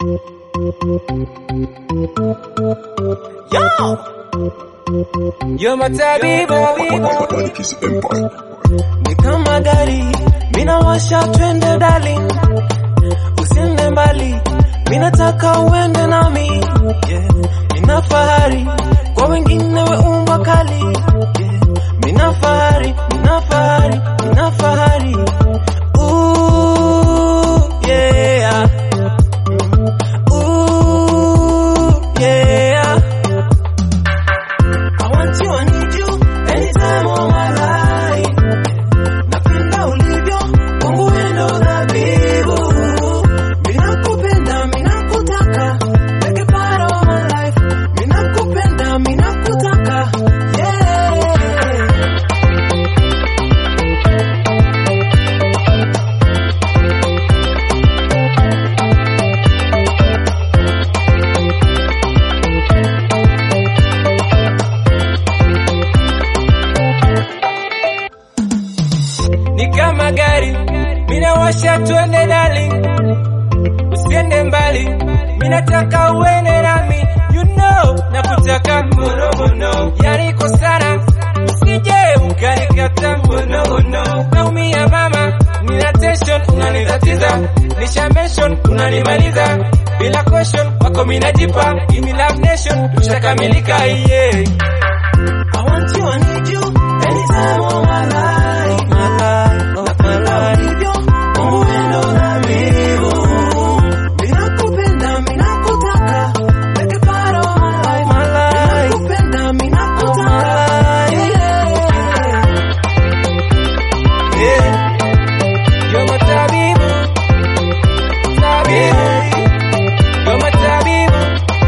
Yo! You're my tabibu Manikis Empire. ni kama gari minawasha twende darling usiende mbali minataka uende nami yeah. mina fahari kwa wengine we umba kali yeah. mina fahari mina fahari mina fahari Ooh, yeah. Ooh, yeah. I want you, I need you anytime of my life. Napenda ulivyo kwangu wendo dhabibu. Minakupenda, minakutaka, make a part of my life. Minakupenda, minakutaka, yeah. ni kama gari minawasha twende darling usiende mbali minataka uende nami you know nakutaka mbono mbono yani ko sana usije ukanikata mbono mbono naumia mama nina tension unanitatiza nisha mention unanimaliza bila question wako minajipa give me love nation tushakamilika yeah I want you, I need you anytime of my life. My life, of my life. Hivyo, Mungu wendo dhabibu. Minakupenda, minakutaka, make a part of my life. My life. Minakupenda, minakutaka. Yeah. Yeah. You're my tabibu. Tabibu. You're my tabibu.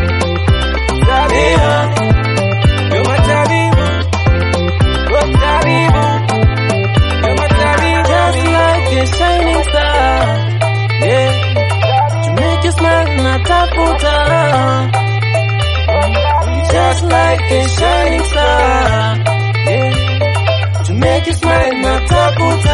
Tabibu. You're my tabibu. You're tabibu. You're my tabibu. Just like a shining star. Yeah. To make you smile natafuta. Just like a shining star. Yeah. To make you smile natafuta.